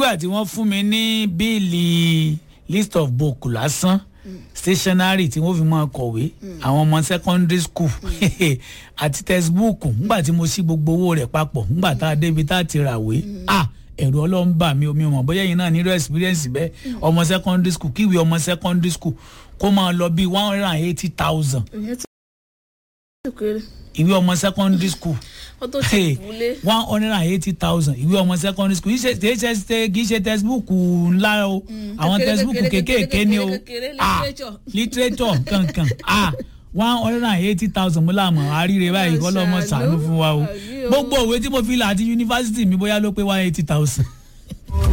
nígbà tí wọ́n fún mi ní bíìlì list of book lásán stationery tí wọ́n fi máa kọ̀wé àwọn ọmọ secondary school àti textbook nígbà tí mo sí gbogbo owó rẹ̀ papọ̀ nígbà tá a débi tá a ti ràwé ah ẹ̀rù ọlọ́run bà mí omi mọ̀ bóyá yìí náà nírú experience bẹ́ẹ̀ ọmọ secondary school kíwèé ọmọ secondary school kó máa lọ bíi one hundred and eighty thousand ìyẹn ti kéré ìwé ọmọ secondary school ó tó ti wúlé one hundred and eighty thousand ìwé ọmọ secondary school kì í ṣe kì í ṣe kì í ṣe textbook ńlá o àwọn kékeré, textbook kékeré, kékèké ni o kékeré, ah literature. literature kankan ah one hundred and eighty thousand mo láàmú àríire báyìí kọ́ lọ́mọ Ṣàánú. sàánú fún wa o Àbí o. gbogbo òwe tí mo fi là àti yunifásitì mi bóyá ló pé one eighty thousand